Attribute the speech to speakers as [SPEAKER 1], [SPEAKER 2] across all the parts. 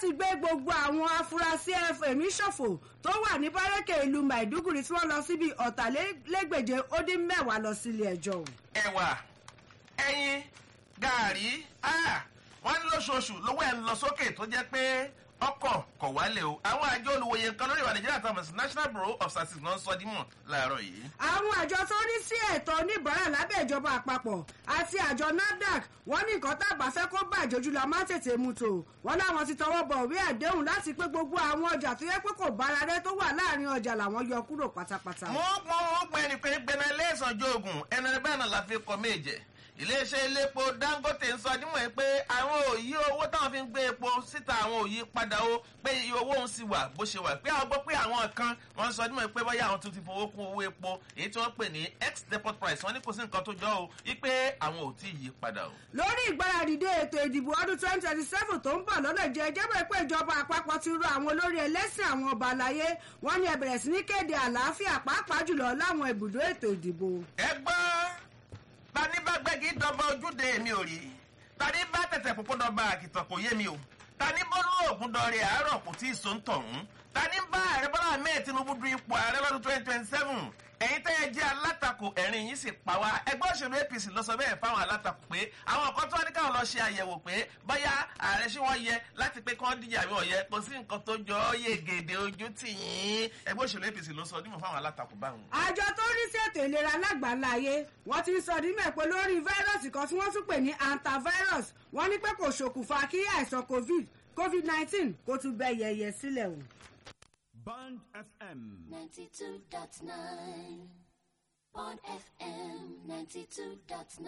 [SPEAKER 1] láti gbé gbogbo àwọn afurasí ẹ̀mí ṣòfò tó wà ní bárẹ́kẹ̀ ìlú maiduguri tí wọ́n lọ síbi ọ̀tàlélẹ́gbèje ó dín mẹ́wàá lọ sílé ẹjọ́.
[SPEAKER 2] ẹ̀wà ẹyin gàárì wọ́n ní lóṣooṣù lówó ẹ̀ ń lọ sókè tó jẹ́ pé ọkọ̀ kọ̀ wálé o àwọn àjọ olùwòye nǹkan lórí ìwà nàìjíríà tó àmọ̀ sí national bureau of statistics náà ń sọ dímọ̀ láàárọ̀ yìí.
[SPEAKER 1] àwọn àjọ tó ní sí ẹ̀tọ́ oníbàárà lábẹ́ ìjọba àpapọ̀ àti àjọ nafdac wọ́n ní nǹkan tábà fẹ́ kó bàjẹ́ ojú la má tètè mú tò wọ́n láwọn ti tọwọ́ bọ̀ òwe àdéhùn láti pé gbogbo àwọn ọjà tó yẹ pé kò bára rẹ tó wà láàrin ọjà làwọn yọ kúrò pátápátá.
[SPEAKER 2] mo mọ ọgbẹ ẹni pé gbẹnà ilé ìsànjọ ogun ẹni bẹ́ẹ̀ náà la fi kọ méje iléeṣẹ́ iléepo dangote ń sọ nímọ̀ ẹ́ pé àwọn òyí owó táwọn fi ń gbé epo síta àwọn òyí padà ó pé iye owó ń sì wà bó ṣe wà pé àwọn gbọ́ pé àwọn kan wọ́n sọ nímọ̀ ẹ́ pé bóyá àwọn tún ti fowó kún owó epo èyí tí wọ́n pè ní ex depot price wọ́n ní kò sí nǹkan tó jọ o wípé àwọn ò tí ì yí padà o.
[SPEAKER 1] lórí ìgbáradìde ètò ìdìbò ọdún twenty twenty seven tó ń bọ̀ lọ́nà jẹ́ ẹjẹ́ pé ìjọba àpapọ̀ ti rọ àwọn olórí ẹlẹ́sìn àwọn ọba àlàyé wọ́n ní ẹ bẹ̀rẹ̀ sí ní kéde àlàáfíà pàápàá jùlọ láwọn ibùdó ètò ìdìbò.
[SPEAKER 2] ẹ gbọ́ tani bá gbẹ́gi dọ́gba ojúde mi ò rí tani bá tẹ̀tẹ̀ púpọ̀ dọ́gba àkìtàn kò yé mi o tani bọ́lú ògùn dọ̀rẹ́ àárọ̀ kò tí ì so ń tọ̀hún tani bá ààrẹ bọ́lá ahmed tinubu du ipò ààrẹ lọ́dún twenty twenty seven ẹ̀yin tẹ́ ẹ jẹ́ alátakò ẹ̀rín yìí sì pa wá ẹgbẹ́ òṣèlú apc lọ sọ bẹ́ẹ̀ fáwọn alátakò pé àwọn nǹkan tó wá ní káwọn lọ ṣe àyẹ̀wò pé bóyá ààrẹ ṣé wọ́n yẹ láti pé kí wọ́n díje àbí wọ́n yẹ kò sí nǹkan tó jọ ọ́ yé gèdè ojú tì yín ẹgbẹ́ òṣèlú apc ló sọ nímọ̀ fáwọn alátakò báwọn.
[SPEAKER 1] àjọ tó rí sí ètò ìlera lágbàńlá ayé wọ́n ti ń sọ nímọ̀ pé lórí fáírọ́ọ̀sì kan tí wọ́n tún pè ní antivirus wọ́n ní pé kò ṣokùnfà kí àìsàn covid covid nineteen kó tún bẹ́ yẹyẹ sílẹ̀ o.
[SPEAKER 3] Band FM.
[SPEAKER 4] 92.9 Bond FM 92.9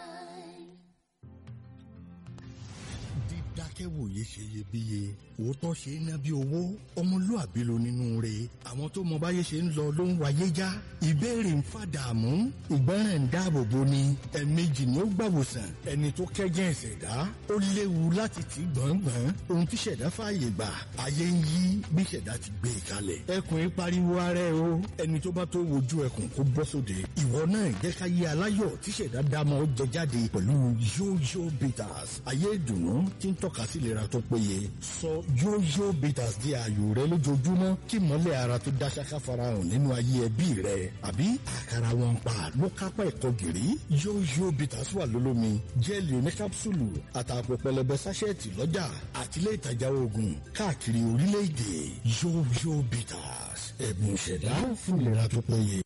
[SPEAKER 5] dídákẹ́wòye ṣe iyebíye òótọ́ ṣe é ná bí owó ọmọlúàbí ló nínú rẹ̀ àwọn tó mọ báyé ṣe ń lọ ló ń wáyé já ìbéèrè ń fàdààmú ìgbọràn ń dáàbò bo ni ẹ̀ẹ̀mejì ni ó gbàwòsàn ẹni tó kẹ́gẹ́ ìṣẹ̀dá ó léwu láti tì gbọ̀ngbọ̀n ohun tí ṣẹ̀dá fààyè gbà ayé ń yí bí ṣẹ̀dá ti gbé e kalẹ̀ ẹkùn ń pariwo ara ẹ o ẹni tó bá tó wojú ẹkùn kó bọ́ sóde ìwọ náà jẹ́ ká yé aláyọ̀ tí ṣẹ̀dá dámọ̀ ó jẹ jáde pẹ̀lú yóyó bitters ayé ìdùnnú tí ń tọ́ka sí ìlera tó péye sọ yóyó bitters di ààyò rẹ lójoojúmọ́ kí mọ́lẹ̀ ara tó dá ṣáká farahàn nínú ayé ẹbí rẹ àbí àkàrà wọn pa ló kápá ẹ̀kọ́ gìrì yóyó bitters wà lólómi jẹ́ẹ̀lì oníkápsùlù àtàpọ̀ pẹlẹbẹ sáṣẹ́ẹ̀tì lọ́jà àtìlẹ́ ìtajà oògùn káàkiri orílẹ̀-èdè yóyó bitters ẹ̀bùn ìṣẹ̀dá fún ìlera tó péye.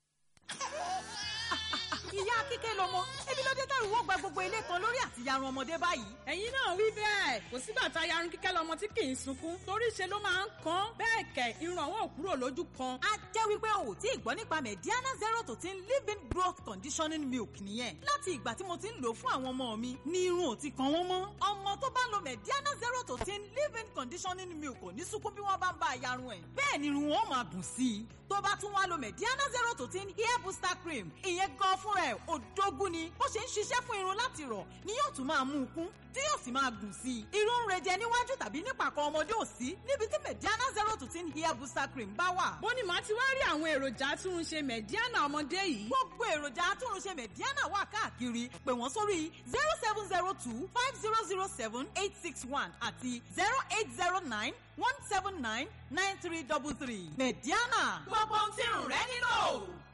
[SPEAKER 6] ìyá kíkẹ́ lọmọ ebi ló dé tẹ̀rù wọ́n gba gbogbo ilé kan lórí àtìyarun ọmọdé báyìí.
[SPEAKER 7] ẹ̀yin náà wí bẹ́ẹ̀ kò sígbà tá yarun kíkẹ́ lọmọ tí kì í sunkún torí ṣe ló máa ń kan bẹ́ẹ̀ kẹ̀ irun àwọn òkúrò lójú kan.
[SPEAKER 6] a jẹ́ wípé o ò tí ì gbọ́ nípa mediana zero to ten living growth conditioning milk nìyẹn láti ìgbà tí mo ti ń lò fún àwọn ọmọ mi ni irun ò ti kan wọ́n mọ́. ọmọ tó bá lo mediana zero to ten living conditioning milk kò ní sunkún bí wọ́n bá ń bá a yarun ẹ̀. bẹ́ẹ̀ ni irun wọn máa dùn sí i tó bá tún wá lo mediana zero to ten hair booster cream ìyẹn gan fúnra ẹ̀ òdógún ni bó ṣe ń ṣiṣẹ́ fún irun láti rọ̀ ni yóò tún máa mú un kún tí yóò sì máa gùn sí i. irun ń rejẹ níwájú tàbí nípàkọ́ ọmọdé ò sí níbi tí mediana zero to ten hair booster cream bá wà.
[SPEAKER 7] bó ni màá ti wá rí àwọn èròjà atúnṣe mẹ̀díánà ọmọdé yìí.
[SPEAKER 6] gbogbo èròjà atúnṣe mediana wà káàkiri pè wọ́n sórí zero seven zero two five zero zero seven eight six one àti zero eight zero nine one seven nine nine three double three mediana. gbogbo ohun tí irun rẹ nílò.